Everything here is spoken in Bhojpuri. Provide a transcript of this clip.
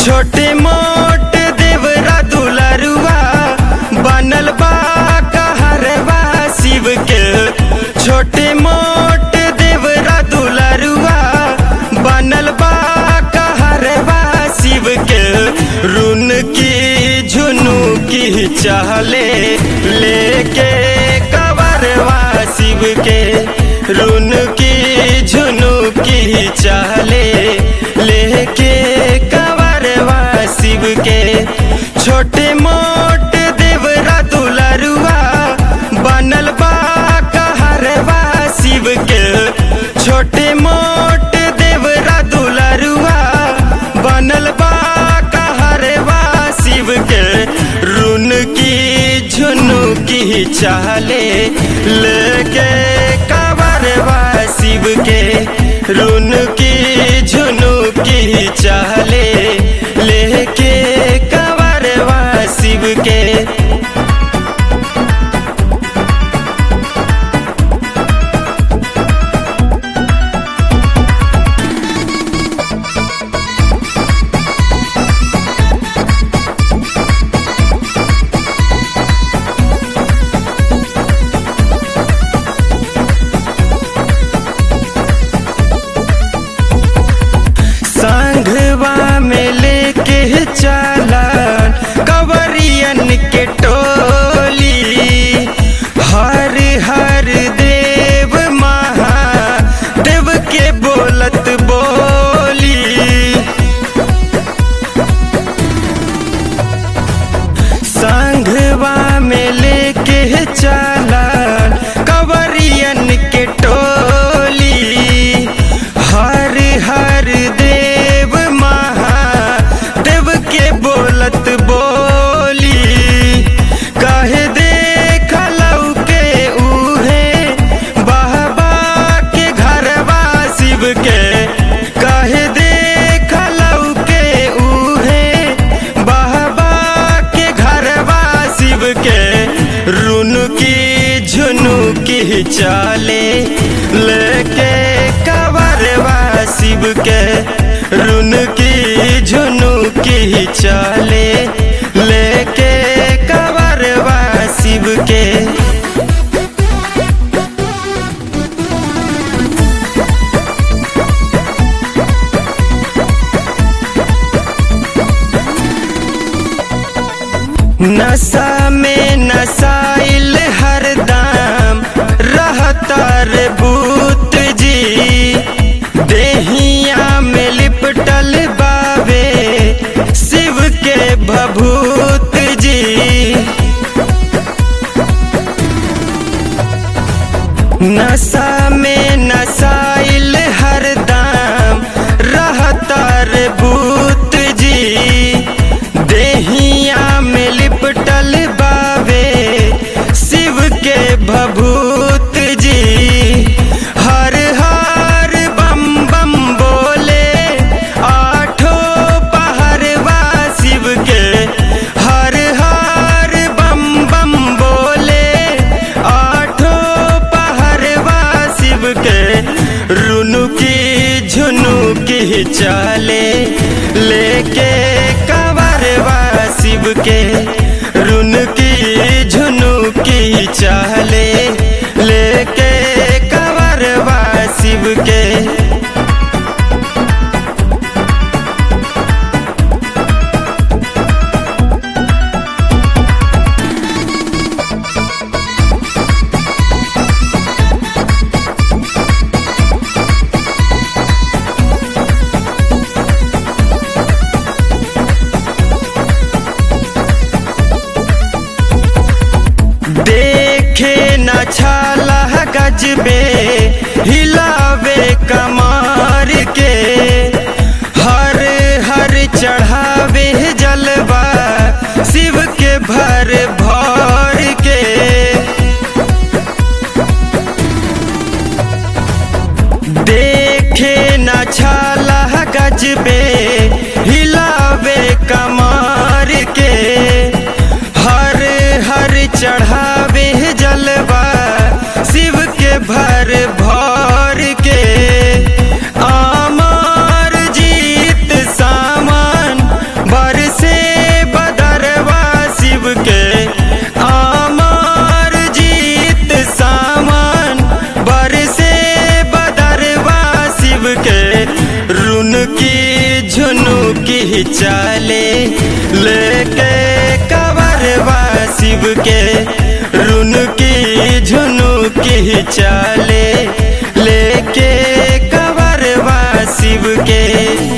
छोटे मोट देवरा दुलरुआ बनल बा कहरवा शिव के छोटे मोट देवरा दुलरुआ बनल बा कहरवा शिव के रुन की झुनू की चहले लेके कवरवा शिव के रुन की झुनू की चहले लेके कवरवा शिव के छोटे मोट देवरा दुलरुआ बनल बा कहरवा शिव के छोटे मोट देवरा दुलरुआ बनल बा कहरवा शिव के रुन की झुनू की चाले लेके कवरवा शिव के रुन की झुनू की चाले लेके कवरवा शिव के संघवा में लेके चला कवरियन के टोली हर हर देव महादेव के बोलत बोली संघवा में लेके चला कवरियन के टोली हर हर देव महादेव के बोलत बोली कहे देखलऊ के उहे बाबा के घरवा शिव के कहे देखलऊ के उहे बाबा के घरवा शिव के रुन की झुनू की चाले लेके कवरवा शिव के रुन की झुनू की चाले लेके कवरवा शिव के नशा में नसाइल हरदम रहता रे बूत जी देहिया में लिपटल बावे शिव के भभूत जी नशा में नसाइल हरदम रहता रे बूत जी देहिया में लिपटल बावे शिव के भभूत जी हर हर बम बम बोले आठों पहरवा शिव के हर हर बम बम बोले आठों पहरवा शिव के रुनु की झुनु की चाले लेके कवरवा शिव के रुन की झुनु की चाले लेके कवरवा शिव के देखे न छाला गजबे हिलावे कमार के हर हर चढ़ावे जलवा शिव के भर भर के देखे न छाला गजबे हिलावे कमार के हर हर चढ़ावे जलवा शिव के भर भर के आमार जीत सामान चले लेके कवरवा शिव के रुनकी झुनुकी चले लेके कवरवा शिव के